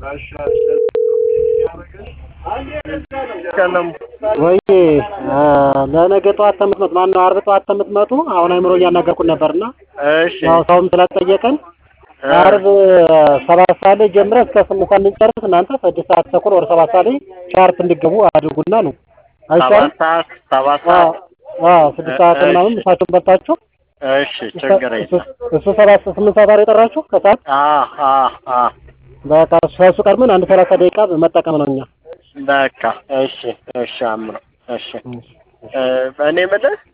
ወይ ለነገ ጠዋት ተምትመጡ ማነው አርብ ጠዋት ተምትመጡ አሁን አይምሮ እያናገርኩን ነበርና እሺ ያው ሰውም ስለጠየቀን አርብ ሰባት ሰዓት ላይ ጀምረ እስከ ስምንት ሰዓት እንጨርስ እናንተ ስድስት ሰዓት ተኩል ወደ ሰባት ሰዓት ላይ ሻርፕ እንዲገቡ አድርጉና ነው አይሻልም? ሰባት ሰዓት ሰባት አዎ ሰዓት አዎ ስድስት ሰዓት ምናምን ምሳቸውን በልታችሁ እሺ ችግር የለም እሱ ሰባት ስምንት ሰዓት አይደል የጠራችሁ ከሰዓት አ አ አ በቃ ከእሱ ቀድመን አንድ ሰላሳ ደቂቃ መጠቀም ነው እኛ በቃ እሺ እሺ አምሮ እሺ እ እኔ የምልህ